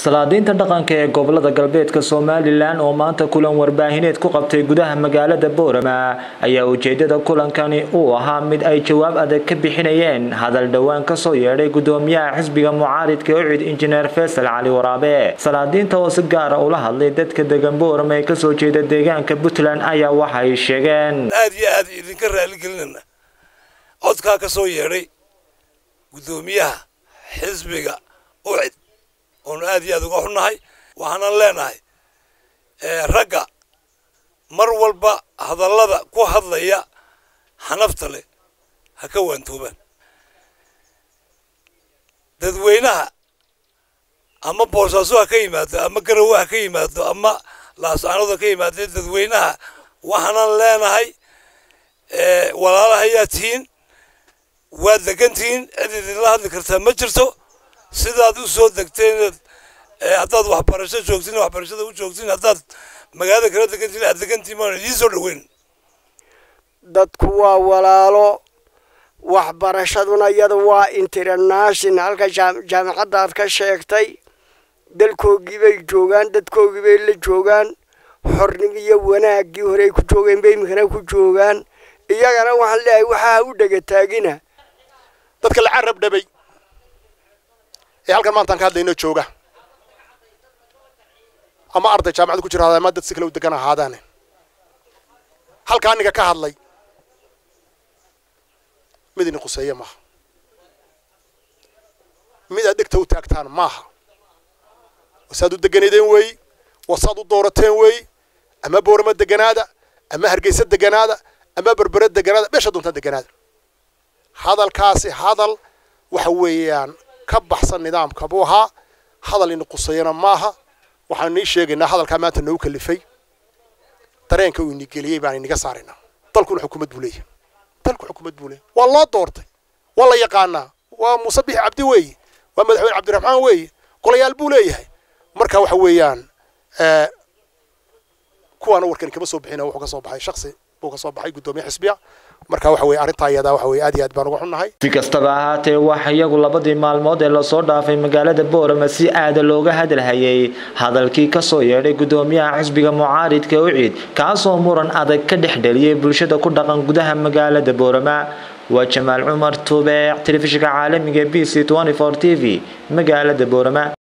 salaadiinta dhaqanka ee gobolada galbeedka somalilan oo maanta kulan warbaahineed ku qabtay gudaha magaalada boorama ayaa ujeedada kulankani uu ahaa mid ay jawaab adag ka bixinayeen hadal dhowaan kasoo yeedhay gudoomiyaha xisbiga mucaaridka ucid injineer faysal cali waraabe salaadiinta oo si gaara ula hadlay dadka degan boorama ee kasoo jeeda deegaanka puntland ayaa waxay sheegeen aad iyo aad idinka raaligelinana codkaa ka soo yeedhay gudoomiyaha xisbiga ucid oonu aad iyo aad uga xunnahay waxaanan leenahay ragga mar walba hadallada ku hadlaya xanafta leh ha ka waantoobaan dadweynaha ama boosaaso ha ka yimaado ama garowe ha ka yimaado ama laascaanood ha ka yimaado dadweynaha waxaanan leenahay walaalahayaa tihiin waad degantihiin cid idinla hadli kartaa ma jirto sidaad u soo degteen haddaad waxbarasho joogtiin waxbarashada u joogtiin haddaad magaalada kala degantiin aad degantiin maan idiin soo dhaweyn dadku waa walaalo waxbarashaduna iyada waa international halka jaamacadda aad ka sheegtay dalkoogii bay joogaan dadkoogii bay la joogaan xornimo iyo wanaaggii horey ku joogeen bay iminkana ku joogaan iyagana waxaan leeyahay waxaa u dhegataagina dadka la carab dhabay ee halkan maantaan ka hadlayno jooga ama arday jaamacada ku jira ama dad si kale u degan ahaadaane halka aniga ka hadlay mid ini quseeye maaha mid aad dhegta u taagtaan maaha wasaad u deganadeen weeyi wasaad u doorateen weeyi ama boorama deganaada ama hargeysa deganaada ama berbere deganaada meesha doontaan deganaada hadalkaasi hadal waxa weeyaan ka baxsan nidaamka buu ahaa hadal ini qusayana maaha waxaan nii sheegaynaa hadalkaa maanta noogu kalifay dareenka uu ini geliyey baan iniga saaraynaa dalkuna xukuumad buu leeyahay dalku xukuumad buu leeyahay waa loo doortay waa la yaqaanaa waa muuse bixi cabdi weeye waa madaxweyne cabdiraxmaan weeye golayaal buu leeyahay marka waxa weeyaan kuwaana warkani kama soo bixina wuxuu ka soo baxay shaksi buu ka soo baxay guddoomiye xisbiya marka waxa weye arrintaa iyadaa waxa weye aad iyo aad baan uga xunnahay si kastaba ahaatee waxa iyagu labadii maalmood ee lasoo dhaafay magaalada boorama si aada looga hadalhayay hadalkii kasoo yeedhay gudoomiyaha xisbiga mucaaridka ucid kaasoo muran adag ka dhex dheliyay bulshada ku dhaqan gudaha magaalada boorama waa jamaal cumar tuubeec telefishinka caalamiga b c t v magaalada boorama